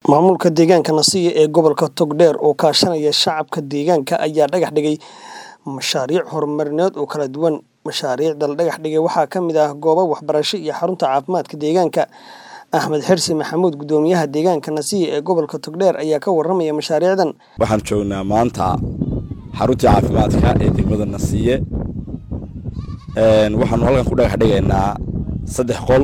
Maamulka deegaanka Nasiya ee gobolka Togdheer oo kaashanaya shacabka deegaanka ayaa dhagax dhigay mashaariic horumarineed oo kala duwan. Mashaariicda la dhagax dhigay waxaa ka mid ah goobo waxbarasho iyo xarunta caafimaadka deegaanka. Axmed Xirsi Maxamuud Gudoomiyaha deegaanka Nasiya ee gobolka Togdheer ayaa ka warramaya mashaariicdan. waxaan joognaa maanta xaruntii caafimaadka ee degmada nasiye Een, waxaanu halkan ku dhagax dhigaynaa saddex qol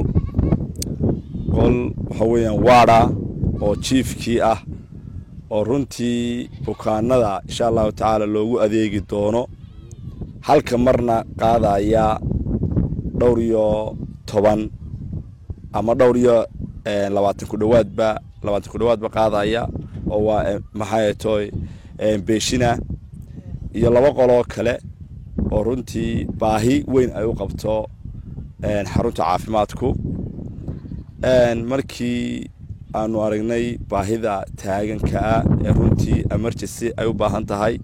qol waxa weeyaan waada oo jiifkii ah oo runtii bukaanada insha allahu tacaala loogu adeegi doono halka marna qaadaya dhowr iyo toban ama dhowr iyo een, labaatan ku dhowaadba labaatan ku dhowaadba qaadaya oo waa eh, maxay toy beeshina iyo laba qoloo kale oo runtii baahi weyn ay u qabto een, xarunta caafimaadku Een, markii aanu aragnay baahida taaganka ah ee runtii emergency ay u baahan tahay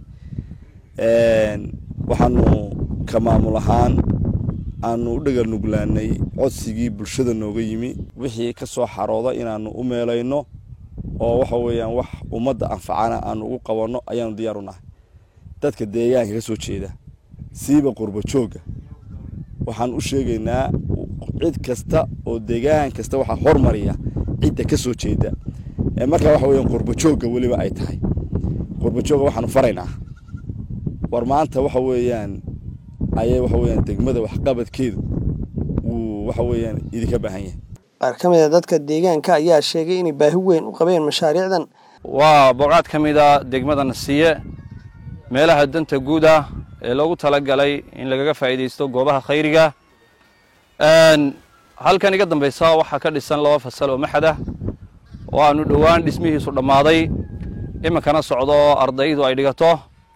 Een, waxaanu ka maamul ahaan aanu u dhagal nuglaanay codsigii bulshada nooga yimi wixii ka soo xarooda inaanu u meelayno oo waxa weeyaan wax ummadda anfacana aanu ugu qabanno ayaanu diyaar u nahay dadka deegaanka ka soo jeeda siiba qurbo joogga waxaan u sheegaynaa cid kasta oo deegaan kasta waxaa hormariya cidda ka soo jeeda ee markaa waxa weeyaan qurbo joogga weliba ay tahay qurbo joogga waxaanu faraynaa war maanta waxa weeyaan ayay waxa weeyaan degmada waxqabadkeedu wuu waxa weeyaan idinka baahan yahay Qaar ka mid ah dadka deegaanka ayaa sheegay inay baahi weyn u qabeen mashaariicdan. waa boqaad ka mid a degmada nasiye meelaha danta guud ah ee loogu talagalay in lagaga faa'iidaysto goobaha khayriga Een, halkan iga dambaysa waxaa ka dhisan laba fasal oo maxad ah oo aanu dhowaan dhismihiisu dhammaaday iminkana socdo oo ardaydu ay dhigato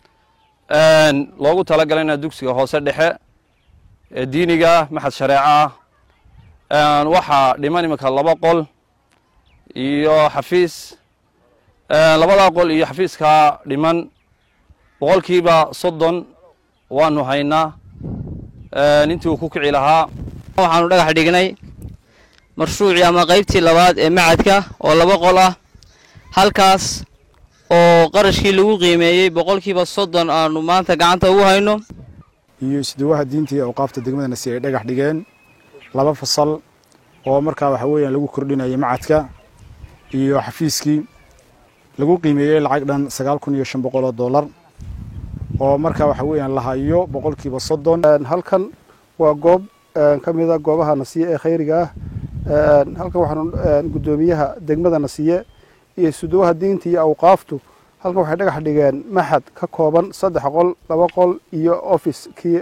Een, loogu talagalayna dugsiga hoose dhexe ee diiniga ah maxad shareeco ah Een, waxaa dhiman iminka laba qol iyo xafiis Een, labadaa qol iyo xafiiskaa dhiman boqolkiiba soddon waanu haynaa Een, intii uu ku kici lahaa waxaanu dhagax dhignay mashruucii ama qaybtii labaad ee macadka oo laba qol ah halkaas oo qarashkii lagu qiimeeyey boqolkiiba soddon aanu maanta gacanta ugu hayno iyo isduwaha diinta iyo awqaafta degmada nasiya ay dhagax dhigeen laba fasal oo markaa waxa weeyaan lagu kordhinayay macadka iyo xafiiskii lagu qiimeeyey lacag dhan sagaal kun iyo shan boqol oo dollar oo markaa waxa weeyaan la hayo boqolkiiba soddon halkan waa goob ka mid a goobaha nasiye ee khayriga ah halkan waxaanu guddoomiyaha degmada nasiye iyo suduwaha diinta iyo awqaaftu halkan waxay dhagax dhigeen maxad ka kooban saddex qol laba qol iyo office kii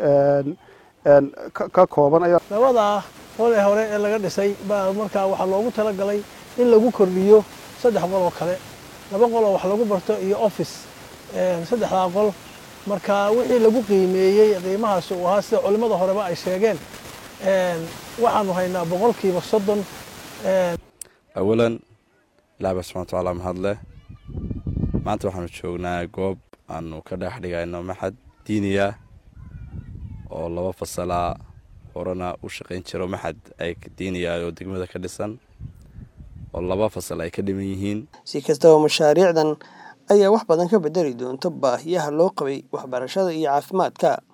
ka kooban ayaa labada qol ee hore ee laga dhisay baa markaa waxaa loogu talagalay in lagu kordhiyo saddex qol oo kale laba qol oo wax lagu barto iyo office saddexdaa qol marka wixii lagu qiimeeyey qiimahaas uu ahaa sida culimmada horeba ay sheegeen waxaanu haynaa boqolkiiba soddon awalan ilaah baa subxana watacaala mahad leh maanta waxaanu joognaa goob aanu ka dhagax dhigayno maxad diiniya oo laba fasalaa horena u shaqayn jiro maxad ay diiniya oo degmada ka dhisan oo laba fasal ay ka dhiman yihiin Si kastaba mashaariicdan ayaa wax badan ka bedeli doonta baahiyaha loo qabay waxbarashada iyo caafimaadka.